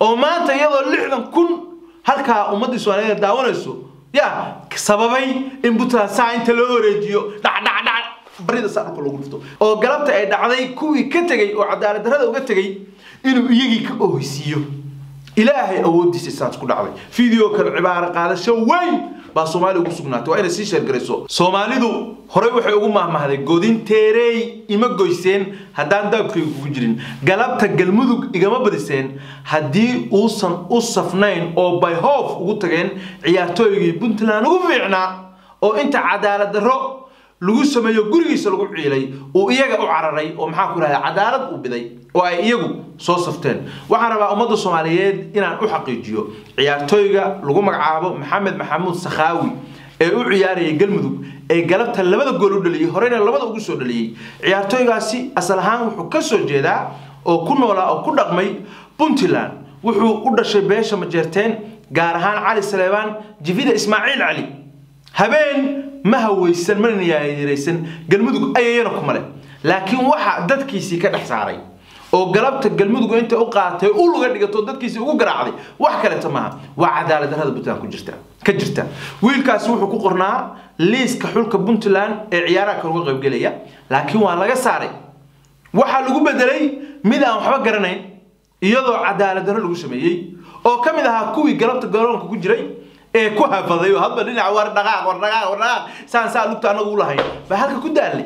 oo maanta iyadoo lixdan kun halkaa ummaddii soomaaliyeed daawanayso ya sababay in puntland saa inta loo wareejiyo dhacdhacdhac barida saa dhulka loogu dhufto oo galabta ay dhacday kuwii ka tegey oo cadaalad darrada uga tegey inuu iyagii ka oohaysiiyo ilaahay awooddiisa saas ku dhacday video kale cibaaro qaadasho weyn baa soomaaliya ugu sugnaatay waa inay sii sheergarayso soomaalidu horey waxay ugu mahmahday godinteerey ima goyseen haddaan daabkayga kugu jirin galabta galmudug igama badiseen haddii uusan u safnayn oo bayhoof ugu tageen ciyaartooygii puntland ugu fiicnaa oo inta cadaalad darro lagu sameeyo gurigiisa lagu ciilay uu iyaga u cararay oo maxaa ku rahda cadaalad uu biday oo ay iyagu soo safteen waxaan rabaa ummadda soomaaliyeed inaan u xaqiijiyo ciyaartooyga lagu magacaabo maxamed maxamuud sakhaawi ee u ciyaarayay galmudug ee galabta labada gool u dhaliyey horeyna labada ugu soo dhaliyey ciyaartooygaasi asal ahaan wuxuu ka soo jeedaa oo ku noolaa oo ku dhaqmay puntland wuxuu u dhashay beesha majeerteen gaar ahaan cali saleebaan jifida ismaaciil cali habeen ma hawaysan mana yaayaraysan galmudug ayayana kuma leh laakiin waxa dadkiisii ka dhex saaray oo galabta galmudug inta u qaatay ul uga dhigato dadkiisii ugu garaacday wax kaleta maaha waa cadaalad darrada puntland ku jirta ka jirta wiilkaasi wuxuu ku qornaa liiska xulka puntland ee ciyaaraha kale uga qaybgelaya laakiin waa laga saaray waxaa lagu bedelay mid aan waxba garanayn iyadoo cadaalad darro lagu sameeyey oo ka mid ahaa kuwii galabta garoonka ku jiray ee ku hafaday oo hadba dhinac war dhaqaaq war dhaqaaq war dhaqaaq saan saa lugta anagu u lahayn baa halka ku daalay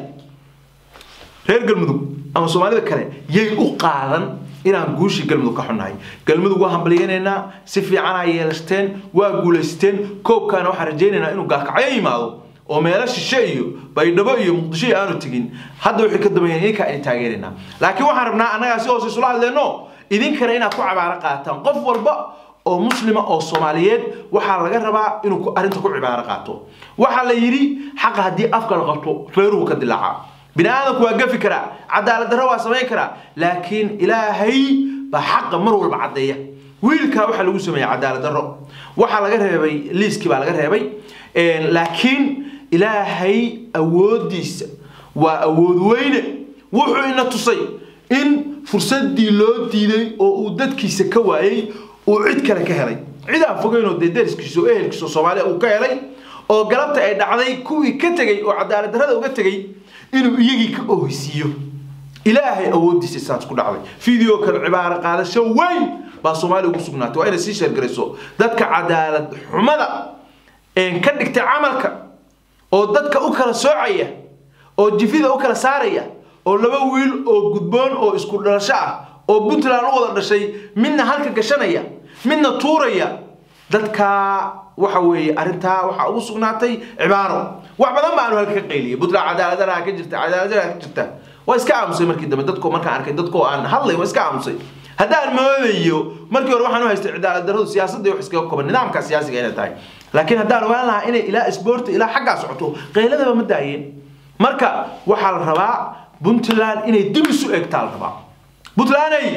reer galmudug ama soomaalida kale yay u qaadan inaan guushii galmudug ka xunnahay galmudug waa hambalyaynaynaa si fiicanaa yeelashteen waa guulaysteen koobkaana waxaan rajaynaynaa inuu gaalkacyo yimaado oo meelo shishe iyo baydhabo iyo muqdisho iyo aanu tegin hadda wixii ka dambeeyeen idinka ay taageeraynaa laakiin waxaan rabnaa annagaa si hoose isula hadleenno idinkana inaad ku cabaaro qaataan qof walba oo muslima oo soomaaliyeed waxaa laga rabaa inuu arrinta ku cibaaro qaato waxaa la yidhi xaqa haddii afka la qabto reeruhu ka dilaaca bini aadamku waa gafi karaa cadaalad darro waa samayn karaa laakiin ilaahay baa xaqa mar walba caddeeya wiilkaa waxaa lagu sameeyey cadaalad darro waxaa laga reebay liiskii baa laga reebay laakiin ilaahay awooddiisa waa awood weyne wuxuu ina tusay in fursadii loo diiday oo uu dadkiisa ka waayey uu cid kale ka helay cid aan fogeynoo dee dariskiisa oo ehelkiisa soomaaliya uu ka helay oo galabta ay dhacday kuwii ka tegey oo cadaalad darrada uga tegey inuu iyagii ka oohaysiiyo ilaahay awooddiisa saas ku dhacday video kale cibaaro qaadasho weyn baa soomaaliya ugu sugnaatay waa inay sii sheergarayso dadka cadaalad xumada een ka dhigtay camalka oo dadka u kala soocaya oo jifida u kala saaraya oo laba wiil oo gudboon oo isku dhalasho ah oo puntland u wada dhashay midna halka gashanaya midna tuuraya dadkaa waxa weeye arrintaa waxaa ugu sugnaatay cibaaro wax badan baanu halka ka qayliyay puntland cadaaladaraha ka jirta cadaaladaraha ka jirta waa iska aamusay markii dambe dadko markaan arkay dadkoo aan hadlay waa iska aamusay haddaan moodayo markii hore waxaan u haystay cadaalad darradu siyaasadda wax iskaga koban nidaamka siyaasiga inay tahay laakiin haddaan ogaan lahaa inay ilaa isboorti ilaa xaggaa socoto qayladaba ma daayeen marka waxaa la rabaa puntland inay dib isu eegtaa la rabaa puntlanday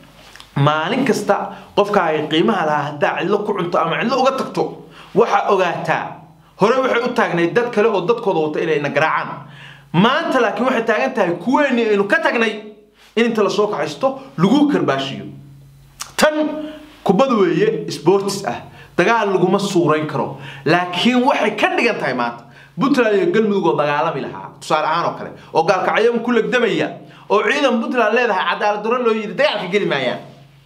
maalin kasta qofka ay qiimaha lahaa haddaa cidlo ku cunto ama cidlo uga tagto waxaa ogaataa hore waxay u taagnayd dad kale oo dadkooda wata inay na garaacaan maanta laakiin waxay taagan tahay kuweeni aynu ka tagnay in inta lasoo kaxaysto lagu karbaashiyo tan kubad weeye sportis ah dagaal laguma suurayn karo laakiin waxay ka dhigan tahay maanta puntland iyo galmudug oo dagaalami lahaa tusaale ahaan oo kale oo gaalkacyo ku legdamaya oo ciidan puntland leedahay cadaalad darro loo yidhi dagaalka geli maayaan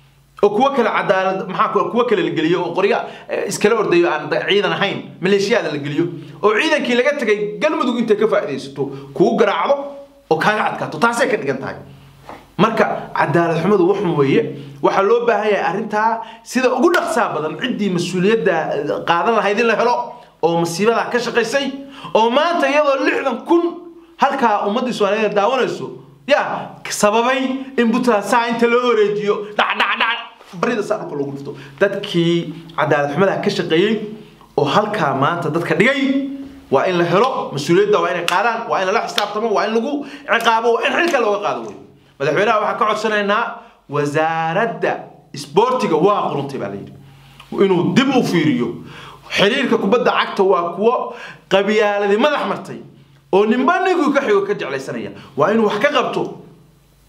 oo kuwo kale cadaalad maxaa kuwo kale la geliyo oo qorya iskala ordayo aan ciidan ahayn maleeshiyaada la geliyo oo ciidankii laga tegay galmudug intay ka faa'iidaysato kugu garaacdo oo kaaga adkaato taasay ka dhigan tahay marka cadaalad xumadu waxun weeye waxaa loo baahan yahay arrintaa sida ugu dhaqsaa badan ciddii mas-uuliyadda qaadan lahayd in la helo oo masiibadaa ka shaqaysay oo maanta iyadoo lixdan kun halkaa ummaddii soomaaliyeed daawanayso ya sababay in puntland saa inta loo wareejiyo dhacdhacdhac barida saa dhulka lagu dhufto dadkii cadaalad xumada ka shaqeeyey oo halkaa maanta dadka dhigay waa in la helo mas-uuliyadda waa inay qaadaan waa in lala xisaabtamo waa in lagu ciqaabo waa in xilka looga qaado wey madaxweynaha waxaan ka codsanaynaa wasaaradda isboortiga waa quruntay baa layidhi inuu dib u fiiriyo xiriirka kubadda cagta waa kuwo qabyaaladii madax martay oo ninba ninkuu ka xigo ka jeclaysanaya waa inuu wax ka qabto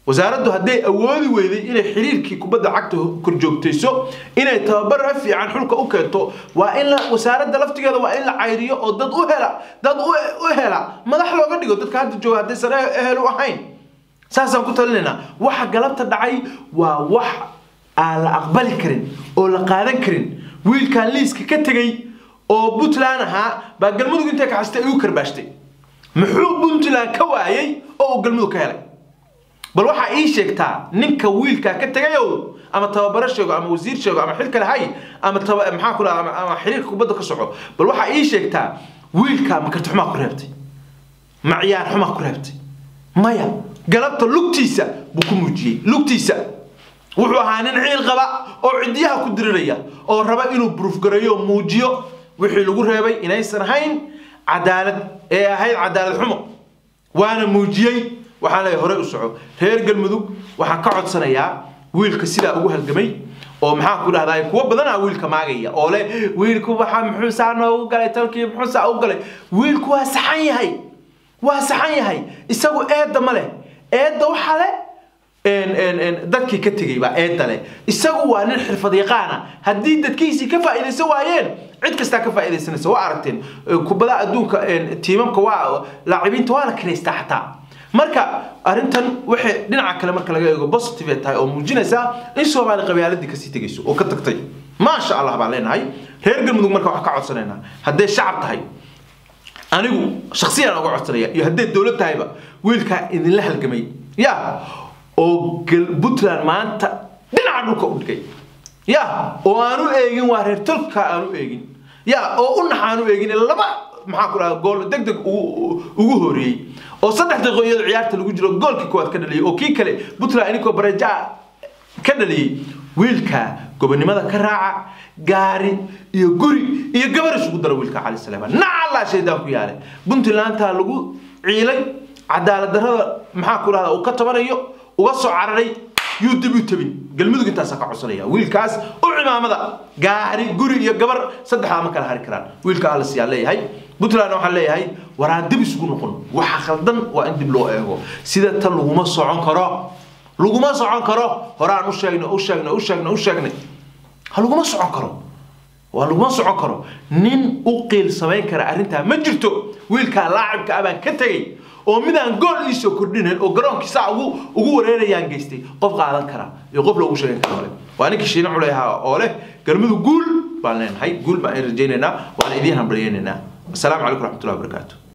wasaaraddu hadday awoodi weyday inay xiriirkii kubadda cagta korjoogtayso inay tababar fiican xulka u keento waa in la wasaaradda laftigeeda waa in la cayriyo oo dad u hela dad u hela madax looga dhigo dadka hadda jooga haddaysan ehel u ahayn saasaan ku talinaynaa waxa galabta dhacay waa wax aan la aqbali karin oo la qaadan karin wiilkan liiska ka tegey oo puntland ahaa baa galmudug intay kaxastay igu karbaashtay muxuu puntland ka waayay oo uu galmudug ka helay bal waxaa ii sheegtaa ninka wiilkaa ka tegayow ama tababaro sheego ama wasiir sheego ama xil kale hay ama maxaa ku ama, ama xiriirka kubadda ka soco bal waxaa ii sheegtaa wiilkaa ma karti xumaa ku reebtay ma ciyaar xumaa ku reebtay maya galabta lugtiisa buu ku muujiyey lugtiisa wuxuu ahaa nin ciil qaba oo cidiyaha ku diriraya oo raba inuu buruufgareeyo muujiyo wixii lagu reebay inaysan ahayn cadaalad ee ahayd cadaalad xumo waana muujiyey waxaan leeyahay horey u soco reer galmudug waxaan ka codsanayaa wiilka sidaa ugu halgamay oo maxaan ku dhahdaa kuwa badanaa wiilka maagaya oo le wiilku waxaa muxuu saa noogu galay talkii muxuu saa u galay wiilku waa saxan yahay waa saxan yahay isagu eedda ma leh eedda waxaa le dadkii ka tegay baa eedda leh isagu waa nin xirfad yaqaana haddii dadkiisii ka faa'iidaysan waayeen cid kastaa ka faa'iidaysanaysa waa aragteen kubadaha adduunka tiimamka waa laacibiinta waa la kiraystaa xataa marka arrintan waxay dhinaca kale marka laga eego positive tahay oo muujinaysaa in soomaali qabyaaladii kasii tegayso oo ka tagtay maasha allah baan leenahay reer galmudug marka waxaan ka codsanaynaa hadday shacab tahay anigu shaksiyaan uga codsanaya iyo hadday dowlad tahayba wiilkaa idinla halgamay ya oo puntland maanta dhinaca dhulka u dhigay ya oo aan u eegin waa reer tolka aan u eegin ya oo u nax aan u eegin laba maxaa ku dhaha gool deg deg ugu horeeyey oo saddex daqiiqo iyadoo ciyaarta lagu jiro goolkii koowaad ka dhaliyay oo kii kale puntland ininkoo bareja ka dhaliyey wiilka gobonimada ka raaca gaari iyo guri iyo gabar isugu dara wiilka cali saleeman nacallaa shaydaan ku yaale puntlandtaa lagu ciilay cadaalad darrada maxaa ku dhahda uu ka tabanayo uga soo cararay yuu dib u tabin galmudug intaasaa ka codsanaya wiilkaas u cimaamada gaari guri iyo gabar saddexdaa ma kala hari karaan wiilka alas yaa leeyahay puntland waxaan leeyahay waraan dib isugu noqon waxa khaldan waa in dib loo eego sida tan laguma socon karo laguma socon karo horaan u sheegnay u sheegnay u sheegnay u sheegnay ha laguma socon karo waa laguma socon karo nin u qiil samayn kara arrintaa ma jirto wiilkaa laacibka abaan ka tegey oo midaan gool iisoo kordhinayn oo garoonkiisa ugu ugu wareerayaan geystay qof qaadan kara iyo qof loogu sheegan kara ole waa ninkii shiine culeha oo leh galmudug guul baan leenahay guul baan rajaynaynaa waan idiin hambalyaynaynaa asalaamu calaykum raxmatullahi wabarakaatu